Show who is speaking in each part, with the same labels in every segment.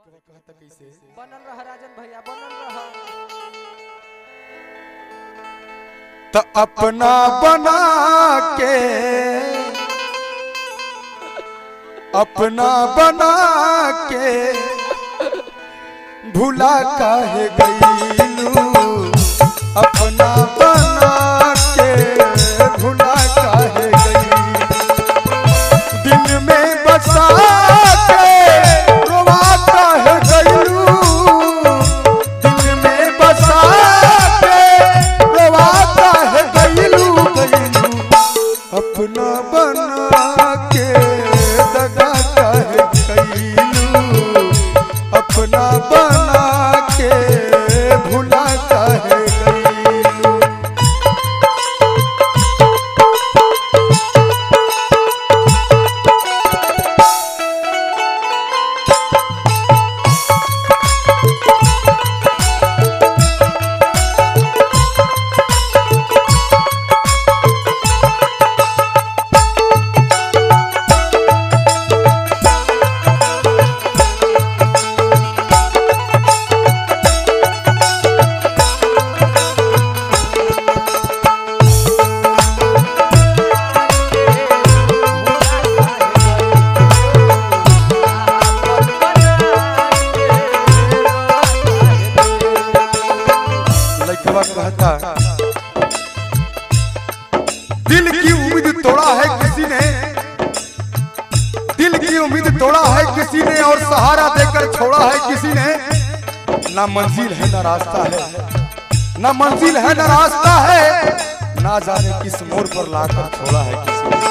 Speaker 1: लइकवा कहता कैसे
Speaker 2: बनल रह राजन भैया बनल रह
Speaker 1: त अपना बना के अपना बना के भूला काहे गईलू अपना बना के भूला काहे गईलू दिल में बसा के रोवा काहे गईलू दिल में बसा के रोवा काहे गईलू गईलू अपना बना के दगा काहे गईलू अपना बना के भूला काहे गईलू लड़कवा कहता दिल की उम्मीद तोड़ा है किसी ने दिल की उम्मीद तोड़ा है किसी ने और सहारा देकर छोड़ा है किसी ने ना मंजिल है ना रास्ता है ना मंजिल है ना रास्ता है ना जाने किस मोड़ पर लाकर छोड़ा है किसी ने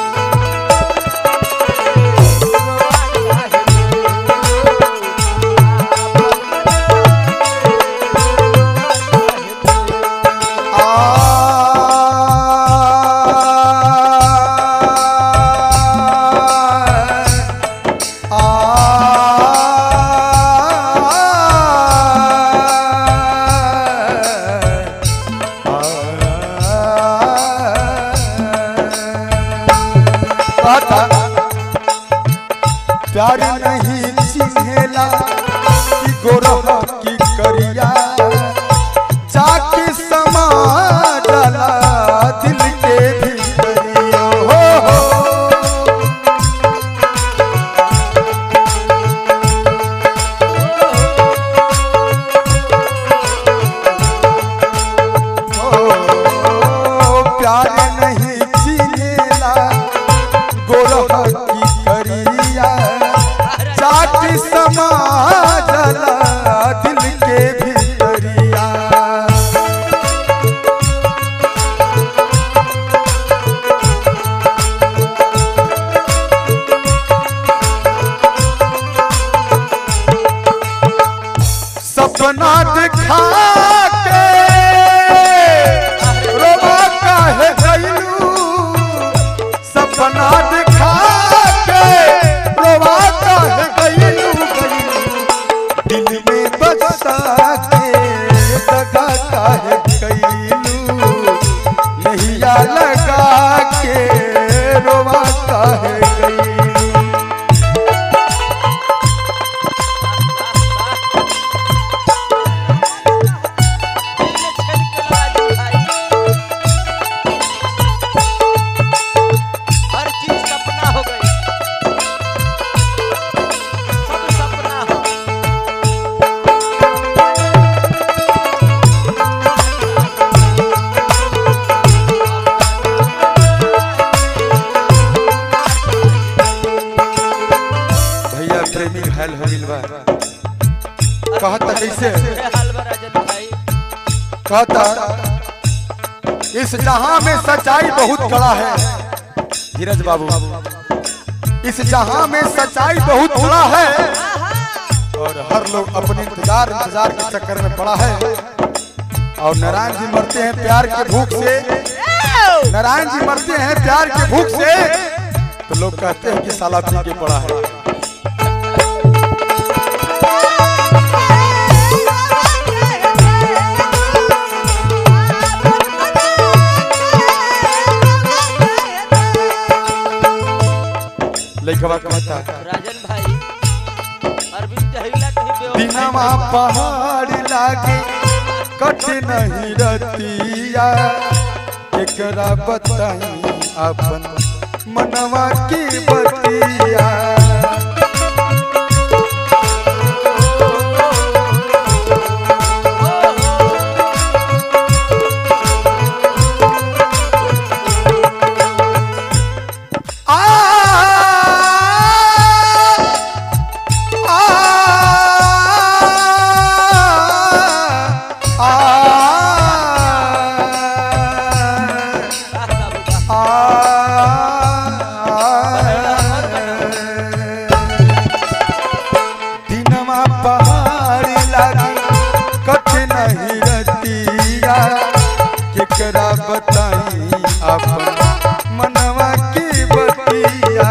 Speaker 1: प्यार नहीं चिन्हेला कि गोरह की करिया जाके समा जाला दिल के भीतरिया हो हो ओ, प्यार नहीं चिन्हेला गोरह की करिया चाट समा जला दिल के भीतरिया सपना दिखा के रोवा काहे गइलू सपना दिखा के रोवा काहे गइलू गइलू दिल में बसा के दगा काहे गइलू नैया लगा के रोवा काहे गइलू
Speaker 2: हर चीज सपना हो गई सब सपना हो
Speaker 1: भैया प्रेमी घायल हो गइल बा कहता कैसे
Speaker 2: हलवा राजन भाई
Speaker 1: कहता इस जहां में सच्चाई बहुत कड़ा है धीरज बाबू इस जहां में सच्चाई बहुत बड़ा है और हर लोग अपने इंतजार इंतजार के चक्कर में पड़ा है और नारायण जी मरते हैं प्यार के भूख से नारायण जी मरते हैं प्यार के भूख से तो लोग कहते हैं कि साला पी के पड़ा है लइकवा कहता
Speaker 2: राजन भाई अरविंद कहिला कहीं बेवफाई
Speaker 1: दिनमा
Speaker 2: भइल बा।
Speaker 1: पहाड़ लागे कट नहीं रतिया एकरा बताई अपन मनवा की बतिया आ आ
Speaker 2: वाह बाबू वाह।
Speaker 1: दिनमा पहाड़ लागी कट नहीं रतिया केकरा बताई अपन मनवा की बतिया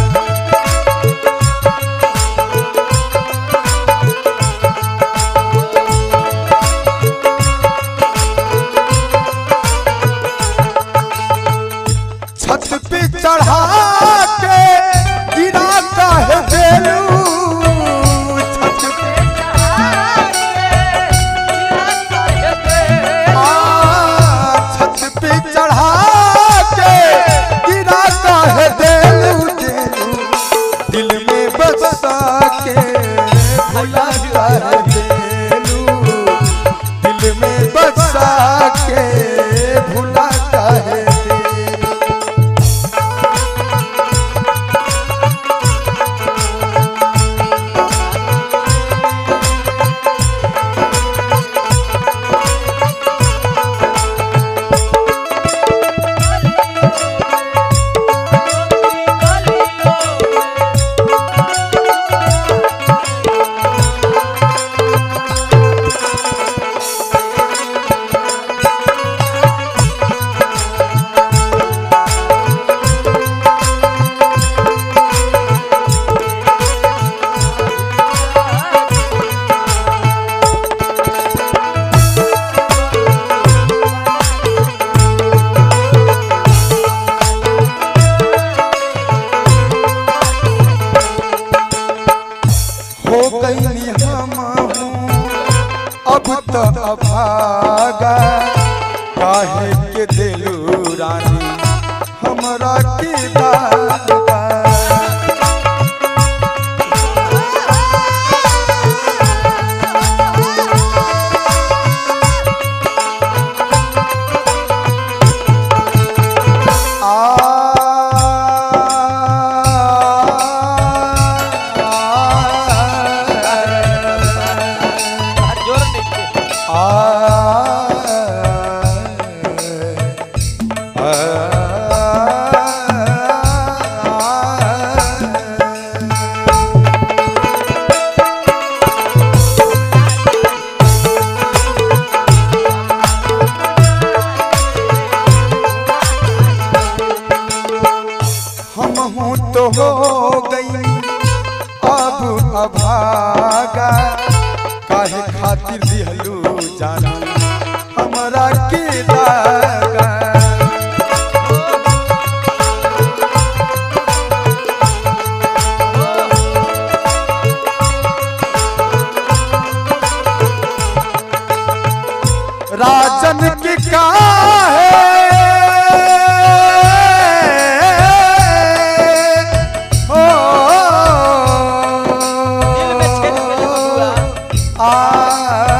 Speaker 1: छत पे चढ़ा के गिरा काहे देलू छत पे आ, छत पे चढ़ा के गिरा काहे देलू देलू दिल में बसा के भुला काहे देलू दिल में बसा के भुला काहे देलू हो गई हम अब तो अभागा काहे के दिलू रानी हमरा के दागा
Speaker 2: हर जोर नहीं
Speaker 1: हम हूँ तो हो गई अब अभागा काहे खातिर दिहलू जाना हमरा के दागा राजन के काहे ओ
Speaker 2: दिल में छेद कर बबुआ
Speaker 1: आ